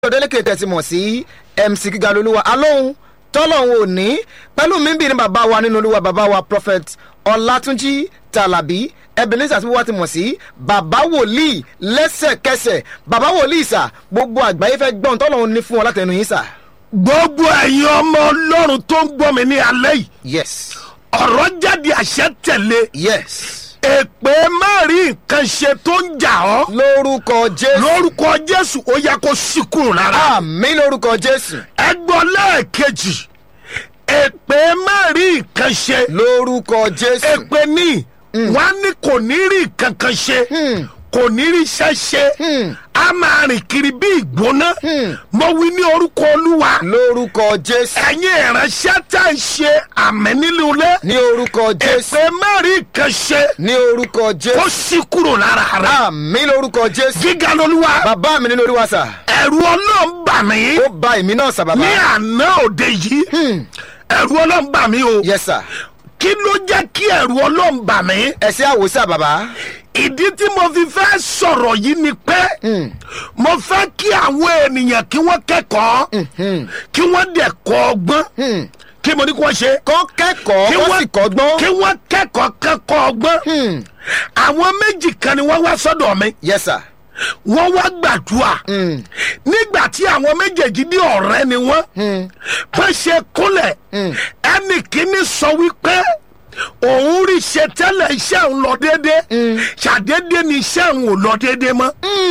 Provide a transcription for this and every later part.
ọ̀dẹ́lẹ́kẹ̀ tẹ̀sí mọ̀ sí mc gíga lolúwa alóhùn tọ́lọ́hún òní pẹ̀lú mímbi ní bàbá wa nínú olúwa bàbá wa prophet ọlátúnjí tàlàbí ebenezer tí wọ́n ti mọ̀ sí bàbá wòlíì lẹ́sẹ̀kẹsẹ̀ bàbá wòlíì sà gbogbo àgbáyé fẹ́ gbọ́n tọ́lọ́hún ní fún wọn látẹnu yín sà. gbogbo ẹ̀yin ọmọ ọlọ́run tó ń gbọ́ mi ní alẹ́ yìí yes ọ̀rọ̀ jáde àṣẹ tẹ̀lé yes èpè má rí nǹkan ṣe tó ń jà ọ́ lórúkọ jésù lórúkọ jésù ó yẹ kó sí kúrò lára àmì lórúkọ jésù ẹ gbọ́ lẹ́ẹ̀kejì èpè má rí nǹkan ṣe lórúkọ jésù èpè ní wọn á ní kò ní rí nǹkan kan ṣe kò ní rí iṣẹ́ ṣe a máa rìn kiri bí ìgbóná mo wí ní orúkọ olúwa lórúkọ jésù ẹ̀yin ìránṣẹ́ tá à ń ṣe àmì nínú ilé ní orúkọ jésù èpè má rí nǹkan ṣe ní orúkọ kó jésù sí kúrò lára rẹ àmì lórúkọ jésù gíga lolúwa bàbá mi nínú olúwa sà ẹ̀rù ọlọ́run bà mí ó ba èmi náà sà bàbá ní àná òde yìí ẹ̀rù ọlọ́run bà mí o yes sà kí ló jẹ́ kí ẹ̀rù ọlọ́run bà mí ẹsẹ àwòsà bàbá ìdí tí mo fi fẹ́ sọ̀rọ̀ yìí ni pé mo fẹ́ kí àwọn ènìyàn kí wọ́n kẹ́kọ̀ọ́ kí wọ́n dẹ̀ kọ́ ọgbọ́n kí mo ní kí wọ́n ṣe kọ́ kẹ́kọ̀ọ́ kí kọ́ wọ́n sì kọ́gbọ́n kí wọ́n kẹ́kọ̀ọ́ kẹ́kọ̀ọ́ ọgbọ́n àwọn méjì kan ni wọ́n wá sọ́dọ̀ mi yes sà wọ́n wá gbàdúrà nígbà tí àwọn méjèèjì ní ọ̀rẹ́ ni wọ́n bó ṣe kúnlẹ̀ ẹnì kíní sọ wípé òun rí ṣe tẹ́lẹ̀ iṣẹ́ òun lọ déédé ṣàdédé ni iṣẹ́ òun ò lọ déédé mọ́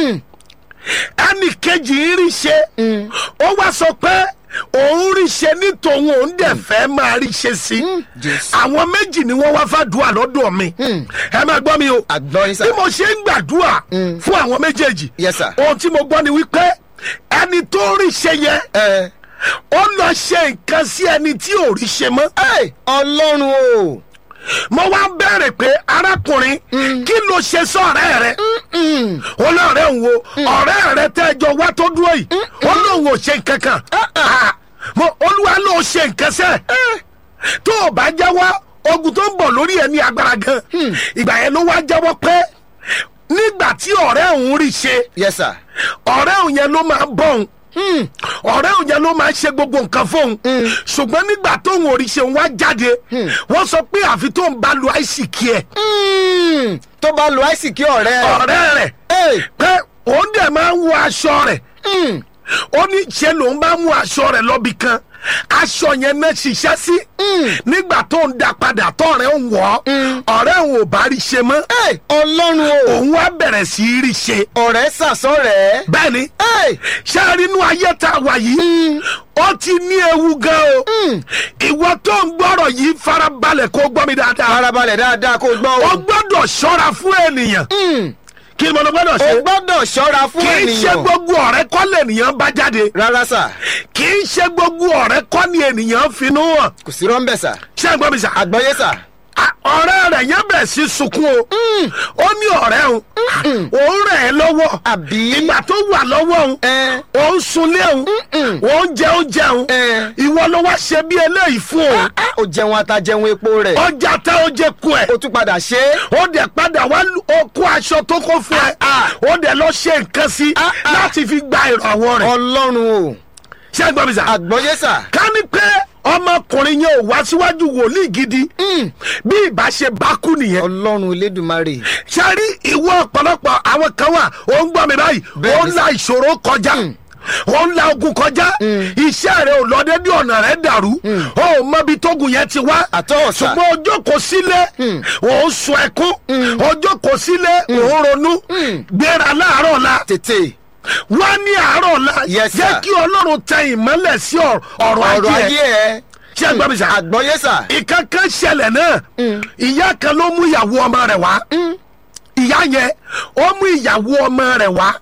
ẹnì kejì ń rí ṣe ó wá sọ pé òun rí ṣe ní tòun òun dẹ̀ fẹ́ máa rí ṣe sí Jésù. àwọn méjì ni wọ́n wá fàdúrà lọ́dọ̀ mi ẹ máa gbọ́ mi o àgbọ̀ yín sà bí mo ṣe ń gbàdúrà fún àwọn méjèèjì Yes, sir. ohun tí mo gbọ́ ni wípé ẹni tó rí ṣe yẹn ẹ ó lọ ṣe nǹkan sí ẹni tí ò rí ṣe mọ́. ẹ ọlọ́run o mo wá bẹ̀rẹ̀ pé arákùnrin kí ló ṣe sọ̀rẹ́ rẹ olóòrẹ́ ń wo ọ̀rẹ́ rẹ tẹ́jọ wá tó dúró yìí ó lóun ò ṣe nǹkan kan Ah, mo olúwa ló ṣe nǹkan sẹ́ tó o bá jẹ́wọ́ ogun tó ń bọ̀ lórí ẹ̀ ní agbára gan ìgbà yẹn ló wá jẹ́wọ́ pé nígbà tí ọ̀rẹ́ òun rí ṣe yes sà ọ̀rẹ́ òun yẹn ló máa bọ̀ òun ọ̀rẹ́ òun yẹn ló máa ṣe gbogbo nǹkan fóun ṣùgbọ́n nígbà tóun ò rí ṣe òun wá jáde wọ́n sọ pé àfi tóun bá lu àìsíkì ẹ̀ Mm, tó bá lo àìsíkí ọ̀rẹ́ ọ̀rẹ́ rẹ̀ ẹ pé òun dẹ̀ máa ń wọ aṣọ rẹ̀ ó ní ṣe lòun bá mú aṣọ rẹ̀ lọ́bì kan aṣọ yẹn náà ṣiṣẹ́ sí nígbà tó ń da padà tọ́rẹ̀ ń wọ̀ ọ́ ọ̀rẹ́ òun ò bá rí ṣe mọ́ ẹ ọlọ́run o òun wá bẹ̀rẹ̀ sí í rí ṣe ọ̀rẹ́ sàsọ̀rẹ́ bẹ́ẹ̀ ni ẹ ṣé a rí inú ayé tá a wà yìí ó ti ní ewu gan o ìwọ tó ń gbọ́rọ̀ yìí farabalẹ̀ kó gbọ́ mi dáadáa farabalẹ̀ dáadáa kó gbọ́ o o gbọ́dọ̀ ṣọ́ra fún ènìyàn kí ni mo lọ gbọ́dọ̀ o ṣe gbọ́dọ̀ ṣọ́ra fún kì í ṣe ènìyàn gbogbo ọ̀rẹ́ kọ́ lènìyàn bá jáde rárá sà kì í ṣe gbogbo ọ̀rẹ́ kọ́ ni ènìyàn finú hàn kò sí rọ́ńbẹ̀ sà ṣé ẹ gbọ́ mi sà àgbọ̀yé sà À, ọ̀rẹ́ rẹ̀ yẹn bẹ̀rẹ̀ sí sunkún o ó ní ọ̀rẹ́ òun òun rẹ̀ ẹ́ lọ́wọ́ àbí ìgbà tó wà lọ́wọ́ òun ẹ òun sunlé òun òun jẹ oúnjẹ òun ẹ ìwọ ló wá ṣe bí eléyìí fún òun ó jẹun ata jẹun epo rẹ̀ ọjà tá ó jẹ kú ẹ ó tún padà ṣe é ó dẹ̀ padà wá lu- ó kó aṣọ tó kó fún ẹ ó dẹ̀ lọ ṣe nǹkan sí Ah, ah. láti fi gba ìrànwọ́ rẹ̀ ọlọ́run o ṣé ẹ gbọ́ mi sà àgbọ̀yé sà ká ní pé ọmọkùnrin yẹn ò wá síwájú wòlíì gidi bí ìbá ṣe bá kú nìyẹn ọlọ́run elédùnmarè sáré ìwọ ọ̀pọ̀lọpọ̀ àwọn kan wà ó ń gbọ́ mi báyìí Bẹ́ẹ̀ ó ni ń la ìṣòro kọjá ó ń la ogun kọjá iṣẹ́ rẹ ò lọ dédé ọ̀nà rẹ dàrú ó ò mọbi tógun yẹn ti wá Àtọ́ ọ̀sà. ṣùgbọ́n ọjọ́ kò sílé ò ń sun ẹkún ọjọ́ kò sílé ò ń ronú gbéra láàárọ̀ la tètè wá ní àárọ̀ la Yes, jẹ́ sir. kí ọlọ́run tẹ ìmọ́lẹ̀ sí ọ̀rọ̀ ọ̀rọ̀ ajé ayé ẹ̀ ẹ ṣé ẹ gbọ́ mi sà àgbọ̀yé sà ìkankan ṣẹlẹ̀ náà ìyá kan ló mú ìyàwó ọmọ rẹ̀ wá ìyá yẹn ó mú ìyàwó ọmọ rẹ̀ wá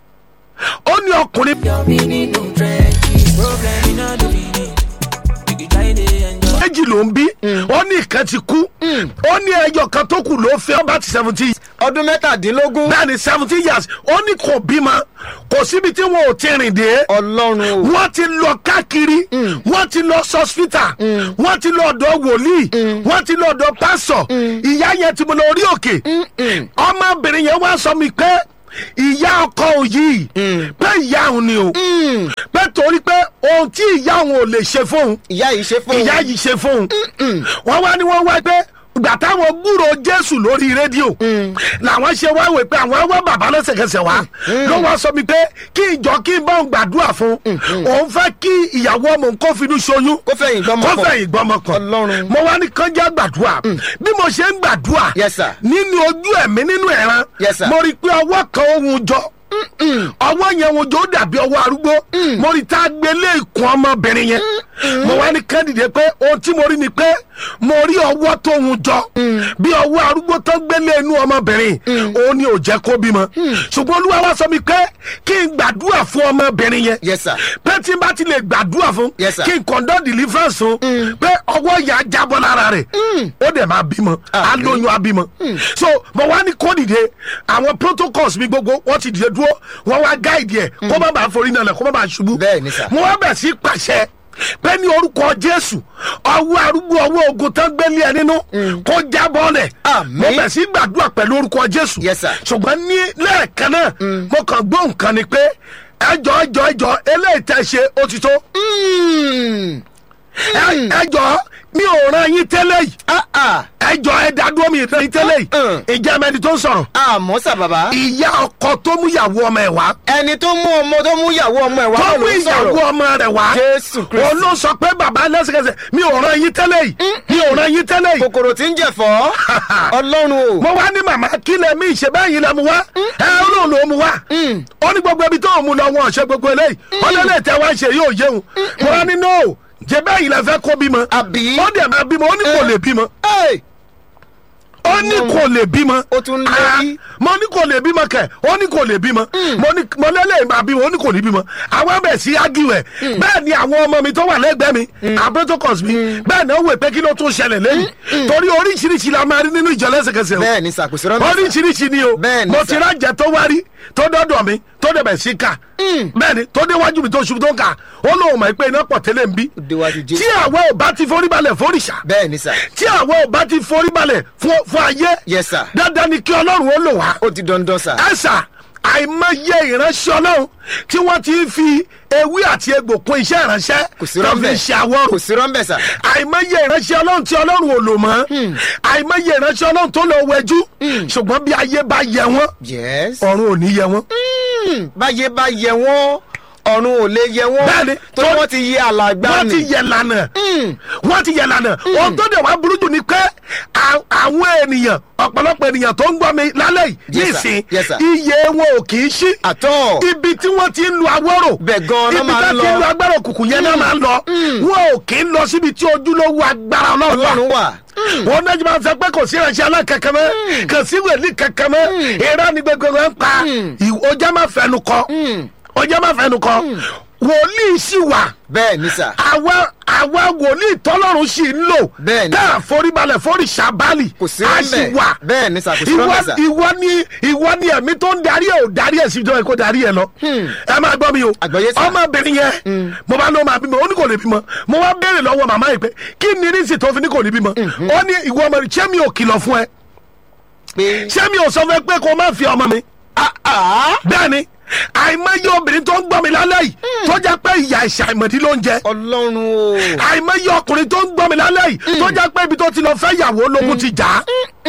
ó ní ọkùnrin Yọ̀mí nínú trenches, problem iná ló fi ní. Ìgbì jáde enjoy. méjì ló ń bí ó ní ìkan ti kú ó ní ẹyọ kan tó kù ló fẹ́ ọba ti seventeen ọdún mẹ́tàdínlógún bẹ́ẹ̀ ni seventeen years ó ní kò bímọ kò síbi tí wọn ò ti rìn dé ọlọ́run o wọ́n ti lọ káàkiri wọ́n ti lọ sọ́sítà wọ́n ti lọ ọ̀dọ̀ wòlíì wọ́n ti lọ ọ̀dọ̀ pásọ̀ ìyá yẹn ti mọ lọ orí òkè ọmọbìnrin yẹn wá sọ mi pé ìyá ọkọ yìí pé ìyá òun ni o pé torí pé ohun tí ìyá òun ò lè ṣe fóun ìyá yìí ṣe fún ìyá yìí ṣe fóun wọ́n wá ní wọ́n wá pé ìgbà táwọn gbúrò jésù lórí rédíò làwọn ṣe wá wò pé àwọn wá bàbá lẹ́sẹ̀kẹsẹ̀ wá ló wá sọ mi pé kí ìjọ kí n bá òun gbàdúrà fún òun fẹ́ kí ìyàwó ọmọ òun kó finú ṣoyún kó fẹ̀yìn gbọ́mọ kó pọ̀. fẹ̀yìn gbọ́mọ kan Ọlọ́run. mo wá ní kánjá gbàdúrà bí mo ṣe ń gbàdúrà Yes, sir. nínú ojú ẹ̀mí nínú ẹ̀ràn Yes, sir. mo rí i pé ọwọ́ kan ohun jọ ọwọ́ yẹn ohun jọ ó dàbí ọwọ́ arúgbó mo rí i tá a gbé lé ikùn ọmọbìnrin yẹn mo wá ní kẹ́ndìdé pé ohun tí mo rí ni pé mo rí ọwọ́ tó ohun jọ bí ọwọ́ arúgbó tó gbé lé inú ọmọbìnrin òun ni ò jẹ́ kó bímọ ṣùgbọ́n olúwa wá sọ mi pé kí n gbàdúrà fún ọmọbìnrin yẹn Yes, sir. pé tí n bá ti lè gbàdúrà fún Yes, sir. kí n conduct deliverance fún pé ọwọ́ yà á jábọ́ lára rẹ̀ ó dẹ̀ máa bímọ á Àmín. lóyún á bímọ so mo wá ní kó dìde àwọn protocols mi gbogbo wọ́n ti dìde dúró wọ́n wá guide ẹ̀ kó má bàa forí nàlẹ̀ kó má bàa ṣubú Bẹ́ẹ̀ ni, sir. mo wá bẹ̀ sí pàṣẹ pé ní orúkọ jésù ọwọ́ arúgbó ọwọ́ ogun tán gbélé ẹ nínú kó jábọ́ lẹ̀ Àmín. mo bẹ̀ sí gbàdúrà pẹ̀lú orúkọ jésù Yes, sir. ṣùgbọ́n ní lẹ́ẹ̀kan náà mo kàn gbọ́ nǹkan ni pé ẹjọ́ ẹjọ́ ẹjọ́ eléyìí tẹ́ ṣe ó ti tó Mm. Ẹ- ẹjọ́ mi ò ràn yín tẹ́lẹ̀ yìí Ah, ah. ẹjọ́ ẹ dádúró mi ràn yín tẹ́lẹ̀ yìí Mm. ìjẹ́ mẹ́ni tó ń sọ̀rọ̀ àmọ́ sà bàbá ìyá ọkọ tó mú ìyàwó ọmọ ẹ̀ wá ẹni tó mú ọmọ tó mú ìyàwó ọmọ ẹ̀ wá tó náà mú ló ń ìyàwó sọ̀rọ̀ ọmọ rẹ̀ wá Jésù Kristi. òun ló sọ pé bàbá lẹ́sẹ̀kẹsẹ̀ mi ò ràn yín tẹ́lẹ̀ yìí mi ò ràn yín tẹ́lẹ̀ yìí kòkòrò tí ń jẹ̀fọ́ ọlọ́run o mo wá ní màmá kí lẹ mí ìṣe báyìí lẹ mu wá ẹ olóhùn ló mu wá ó ní gbogbo ibi tó ń mu lọ wọn ọ̀ṣẹ́ gbogbo eléyìí ó lé lè tẹ wá ṣe yóò yéhun mo wá ní no jẹ báyìí lẹ fẹ́ kó bímọ Àbí? ó dẹ̀ máa bímọ ó ní kò lè bímọ Hey! ó ní kò lè bímọ Ó tún lé Ah, bí? mo ní kò lè bímọ kẹ ó ní kò lè bímọ mo ní mo lélẹ̀ máa bímọ ó ní kò ní bímọ àwọn ẹbẹ̀ sí ágìwẹ̀ bẹ́ẹ̀ ni àwọn ọmọ mi tó wà lẹ́gbẹ̀ẹ́ mi àbẹ́tọ́kọ̀s mi bẹ́ẹ̀ ni ó wẹ̀ pé kí ló tún ṣẹlẹ̀ lẹ́yìn torí oríṣiríṣi la máa rí nínú ìjọ lẹ́sẹ̀kẹsẹ̀ o bẹ́ẹ̀ ni sàkóso rán mi sà. oríṣiríṣi ni o Bẹ́ẹ̀ ni mo sà. ti rájẹ tó wá rí tó dọ́dọ̀ mi tó dẹ̀bẹ̀ sí ká bẹ́ẹ̀ ni tó déwájú mi tó ṣubú tó ń kà ó lóun mọ̀ pé iná pọ̀ tẹ́lẹ̀ ń bí Ó déwájú Jésù. tí àwọn ò bá ti forí balẹ̀ fóríṣà bẹ́ẹ̀ ni sà tí àwọn ò bá ti forí balẹ̀ fún fún ayé Yes, sir. dandan ni kí ọlọ́run ó lò wá ó di dandan sà ẹ̀sà àìmọye ìránṣẹ́ ọlọ́run tí wọ́n ti fi ewé àti egbò kún iṣẹ́ ìránṣẹ́ kò sí tó fi rọ́ńbẹ́ ṣe àwọ̀rò kò sí rọ́ńbẹ́ sà àìmọye ìránṣẹ́ ọlọ́run tí ọlọ́run ò lò mọ́ àìmọye ìránṣẹ́ ọlọ́run tó lọ wẹjú ṣùgbọ́n bí ayé bá yẹ wọ́n yes ọ̀run ò ní yẹ wọ́n. Mm, báyé bá yẹ wọ́n ọ̀run ò lè yẹ wọ́n Bẹ́ẹ̀ni, tó tó- wọ́n ti yẹ alàgbà wọ́n ti ni yẹ lànà wọ́n ti yẹ lànà ohun tó dẹ̀ wá burú jù ni pé à- àwọn ènìyàn ọ̀pọ̀lọpọ̀ ènìyàn tó ń gbọ́ mi lálẹ́ yìí Yes, sir. nísìn Yes, sir. iye wọn ò kì í ṣí àtọ́ ibi tí wọ́n ti ń lu awọ́rò Bẹ́ẹ̀ gan-an náà ibi máa tí ń wọ́n ti ń lọ. lu agbára òkùnkùn yẹn náà máa ń lọ wọn ò kì í lọ síbi tí ojúlówó agbára ọlọ́run wà ọlọ́run wà wọn náà jẹ́ máa ń sọ pé kò sí ìránṣẹ́ alákankan mọ́ kò sí wèlíì kankan mọ́ ìran ni gbogbo wọn ń pa ọjà máa fẹnu kọ ọjà máa fẹnu kọ wòlíì sì wà bẹ́ẹ̀ ni sà àwa àwa wòlíì tọ́lọ́run sì ń lò Bẹ́ẹ̀ ni. tá a foríbalẹ̀ foríṣà báàlì kò sí a sì rọ́ńbẹ́ wà bẹ́ẹ̀ ni sà kò sí ìwọ rọ́ńbẹ́ sà ìwọ ni ìwọ ni ẹ̀mí tó ń darí ẹ̀ ò darí ẹ̀ sí ìjọba kó darí ẹ̀ lọ. ẹ máa gbọ́ mi o Àgbọ́yé sà. ọmọbìnrin yẹn mo bá lọ́ máa bímọ ó ní kò lè bímọ mo wá béèrè lọ́wọ́ màmá yìí pé kí ni rísì tó fi ní kò ní bímọ ó ní ìwọ ọmọ rẹ ṣé mi ò kìlọ̀ fún ẹ pé ṣé mi ò sọ fún ẹ pé kó o má fi ọmọ mi bẹ́ẹ̀ ni àìmọye obìnrin tó ń gbọ́ mi lálẹ́ yìí tó jẹ́ pé ìyá ìṣàìmọ̀dí ló ń jẹ ọlọ́run o àìmọye ọkùnrin tó ń gbọ́ mi lálẹ́ yìí tó jẹ́ pé ibi tó ti lọ fẹ́ yàwó lógún ti jà á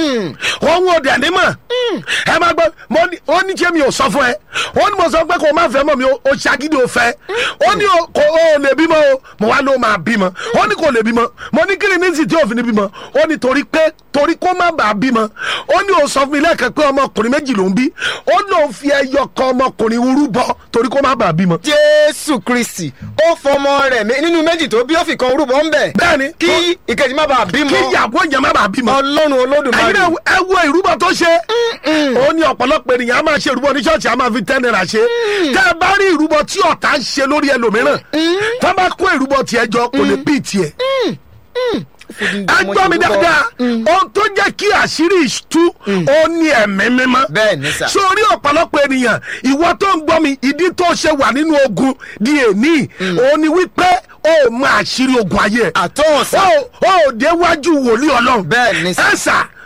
òun ò dẹ̀ ní mọ̀ ẹ máa gbọ́ mo ní ó ní ṣé mi ò sọ fún ẹ ó ní mo sọ pé kò má fẹ́ mọ̀ mi ó ó ṣagídí ó fẹ́ ó ní o- kò ó lè bímọ o mo wá ló máa bímọ ó ní kò lè bímọ mo ní kí ni ní sì tí òfin ní bímọ ó ní torí pé torí kó má bàa bímọ ó ní o sọ fún mi lẹ́ẹ̀kan pé ọmọkùnrin méjì ló ń bí ó lóun fi ẹyọ kan ọmọkùnrin urú bọ torí kó má bàa bímọ. jésù kristi ó fọmọ rẹ̀ mé- nínú méjì tó bí ó fi kan rúbọ ń bẹ̀ bẹ́ẹ̀ni kí ìkejì má bàa bímọ kí ìyàwó yẹn má bàa bímọ. ọlọ́run ẹyin olódùmarè náà ẹ wo ìrúbọ tó ṣe ó ní ọ̀pọ̀lọpọ̀ ènìyàn á máa ṣe ìrúbọ ní ṣọ́ọ̀ṣì á máa fi ten naira ṣe tẹ́ ẹ bá rí ìrúbọ tí ọ̀tá ń ṣe lórí ẹlòmíràn tá a bá kó ìrúbọ tiẹ̀ jọ kò lè bí tiẹ̀ ẹ gbọ́ mi dáadáa ohun tó jẹ́ kí àṣírí ìtú ó ní ẹ̀mí mímọ́ Bẹ́ẹ̀ ni sà. sórí ọ̀pọ̀lọpọ̀ ènìyàn ìwọ tó ń gbọ́ mi ìdí tó ṣe wà nínú ogun di èní òun ni wípé ó mọ àṣírí ogun ayé ẹ̀ àtọ́ ọ̀sà ó ó déwájú wòlíì ọlọ́run Bẹ́ẹ̀ ni sà. ẹ sà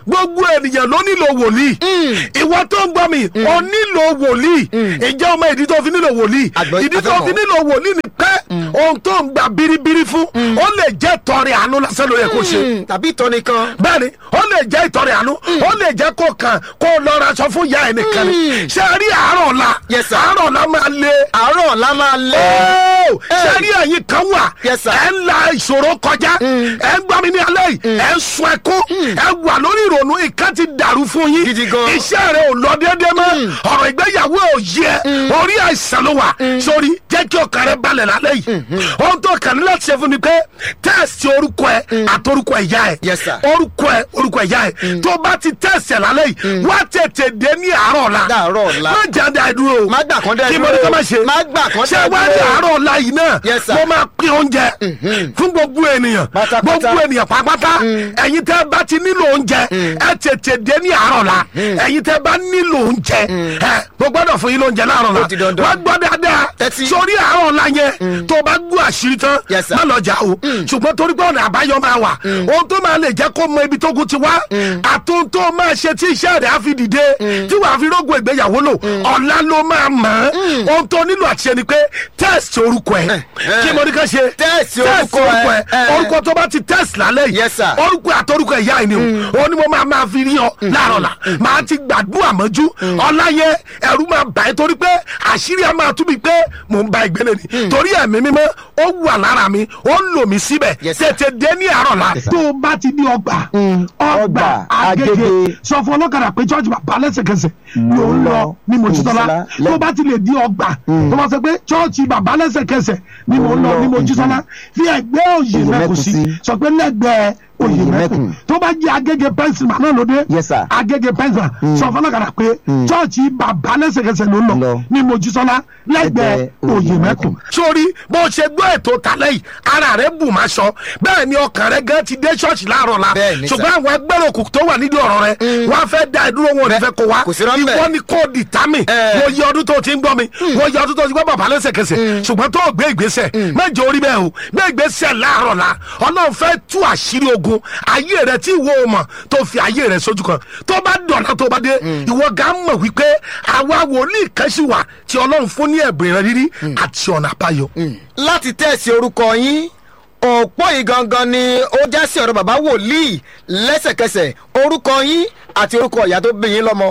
gbogbo ènìyàn ló nílò wòlíì ìwọ tó ń gbọ́ mi o nílò wòlíì ìjẹ́ ọmọ ìdí tó fi nílò wòlíì Àgbọ̀- ìdí tó àgbọ̀mọ̀. fi nílò wòlíì ni pé ohun tó ń gba biribiri fún ó lè jẹ́ tọrẹ àánú lásán ló yẹ kó ṣe Mm, tàbí ìtọ́ni kan. bẹ́ẹ̀ni ó lè jẹ́ ìtọrẹ àánú ó lè jẹ́ kó kàn kó lọ ra aṣọ fún ìyá ẹ̀ nìkan ni ṣé ẹ rí àárọ̀ ọ̀la Yes, sir. àárọ̀ ọ̀la máa le àárọ̀ ọ̀la máa lé. Ó, ṣé rí ẹ̀yin kan wà Yes, sir. ẹ̀ ń la ìṣòro kọjá ẹ̀ ń gbọ́ mi ní alẹ́ yìí ẹ̀ ń sun ẹkún ẹ̀ wà lórí ìrònú ìkan ti dàrú fún yín Gidi gan. iṣẹ́ rẹ̀ ò lọ déédéé mọ́ ọ̀rọ̀ ìgbéyàwó ò yẹ orí àìsàn ló wà sórí jẹ́ kí ọkàn rẹ̀ balẹ̀ lálẹ́ yìí ohun tó kàn ní láti ṣe fún ni pé tẹ́ẹ̀sì orúkọ ẹ̀ àtorúkọ ìyá ẹ̀ Yes, sir. orúkọ ẹ̀ orúkọ ìyá ẹ̀ tó bá ti tẹ́ẹ̀sì ẹ̀ lálẹ́ yìí wá tètè dé ní àárọ̀ ọ̀la Láàárọ̀ ọ̀la. má jáde àìdúró Má gbà kán dá kí ẹ mo ní dúró. ká má ṣe Má gbà kán ṣé dá ẹ wá dúró. ní àárọ̀ ọ̀la yìí náà Yes, sir. mo máa pín oúnjẹ fún gbogbo ènìyàn Pátápátá. gbogbo ènìyàn pátápátá ẹ̀yin tẹ́ bá ti nílò oúnjẹ ẹ tètè dé ní àárọ̀ la ẹ̀yin tẹ́ bá nílò oúnjẹ ẹ mo gbọ́dọ̀ fún yín lóúnjẹ láàárọ̀ la Ó ti dandan. wá gbọ́ dáadáa Tẹ́tí. sórí àárọ̀ la yẹn tó o bá gbọ́ àṣírí tán Yes, sir. má lọ jà o ṣùgbọ́n torí pé ọ̀nà àbáyọ máa wà ohun tó máa lè jẹ́ kó mọ ibi tó kù ti wá àtúntò tó máa ṣe tí iṣẹ́ rẹ̀ á fi dìde tí wàá fi rógùn ìgbéyàwó lò ọ̀la ló máa mọ̀ ọ́n ohun tó nílò àti ṣe ni pé test orúkọ ẹ̀ eh. kí mo ní ká ṣe Test orúkọ ẹ̀, eh. orúkọ tó bá ti test lálẹ́ yìí Yes, sir. orúkọ àtọrúkọ ìyá ẹ̀ ni o òun ni mo máa máa fi rí ọ láàárọ̀ la máa ti gbàdúrà mọ́jú ọ̀la yẹn ẹ̀rù máa bà ẹ́ torí pé àṣírí ẹ̀ máa túbi pé mò ń ba ìgbélé ni torí ẹ̀mí mímọ́ ó wà lára mi ó ń lò mí síbẹ̀ Yes, sir. tètè dé ní àárọ̀ la. tó o bá ti di ọgbà ọgbà ọgbà, agége Agége. sọ fún ọlọ́kadà pé church bàbá lẹ́sẹ̀kẹsẹ̀ ló ń lọ ní mojísọ́lá Mojísọ́lá, tó o bá ti lè di ọgbà tó bá sọ pé church bàbá lẹ́sẹ̀kẹsẹ̀ ni mò ń lọ ní mojísọ́lá fi ẹgbẹ́ òyì Òyè mẹ́kù mẹ́kù sí sí. sọ pé lẹ́gbẹ̀ẹ́ òyì Òyè mẹ́kù mẹ́kù. tó bá jẹ́ agége pẹ́ńsìmà náà lóde Yes, sir. agége pẹ́ńsìmà sọ fún ọlọ́kadà pé church bàbá lẹ́sẹ̀kẹsẹ̀ ló ń lọ Lọ. ní mojísọ́lá lẹ́gbẹ̀ẹ́ Lẹ́gbẹ̀ẹ́ òyì Òyè mẹ́kù mẹ́kù. sórí bó ṣe gbọ́ ètò tálẹ́ yìí ara rẹ̀ bù máa sọ bẹ́ẹ̀ ni ọkàn rẹ̀ gan ti dé ṣọ́ọ̀ṣì láàárọ̀ la Bẹ́ẹ̀ ni, sir. ṣùgbọ́n àwọn ẹgbẹ́rún òkùnkùn tó wà nídìí ọ̀rọ̀ rẹ̀ wọ́n á fẹ́ da ìdúró wọn ò ní fẹ́ kó wa kò sí rọ́ńbẹ́. ìwọ ni kò dì támì Eh. mo yẹ ọdún tó ti ń gbọ́ mi mo yẹ ọdún tó ti gbọ́ bàbá lẹ́sẹ̀kẹsẹ̀ ṣùgbọ́n tó gbé ìgbésẹ̀ mẹ́jọ orí bẹ́ẹ̀ o gbé ìgbésẹ̀ láàárọ̀ la ọlọ́run fẹ́ tú àṣírí ogun ayé rẹ tí ìwọ ò mọ̀ tó fi ayé rẹ sójú kan tó bá dọ̀nà tó bá dé ìwọ gà mọ̀ wípé àwa wòlíì kan sì wà tí ọlọ́run fún ní ẹ̀bùn ìran rírí àti ọ̀nà àbáyọ. láti tẹ̀sí orúkọ yín òpó yìí gangan ni ó já sí ọ̀rọ̀ bàbá wòlíì lẹ́sẹ̀kẹsẹ̀ orúkọ yín àti orúkọ ìyá tó bí yín lọ́mọ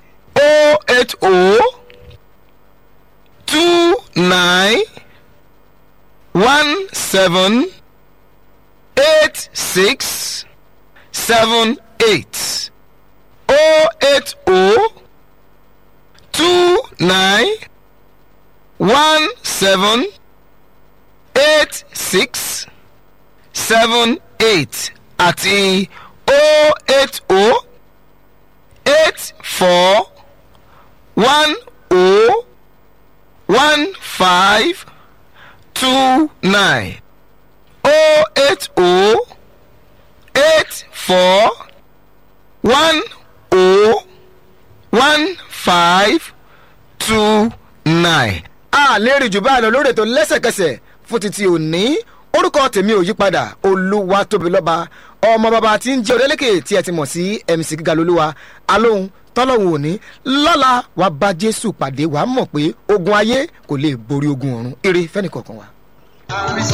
o eight o two nine one seven eight six seven eight o eight o two nine one seven eight six seven eight àti o eight o eight four one o one five two nine o eight o eight four one o one five two nine. a lè rí jù báyìí lọ lórí ètò lẹ́sẹ̀kẹsẹ̀ fún títí òní orúkọ tèmi ò yípadà olúwa tóbi lọ́ba ọmọ bàbá tí ń jẹ́ òrẹ́lẹ́kẹ̀ tí ẹ ti mọ̀ sí mc gíga lolúwa alóhùn tọ́lọ́hùn òní lọ́la wàá bá jésù pàdé wàá mọ̀ pé ogun ayé kò lè borí ogun ọ̀run eré fẹ́nìkọ̀ọ̀kan wa.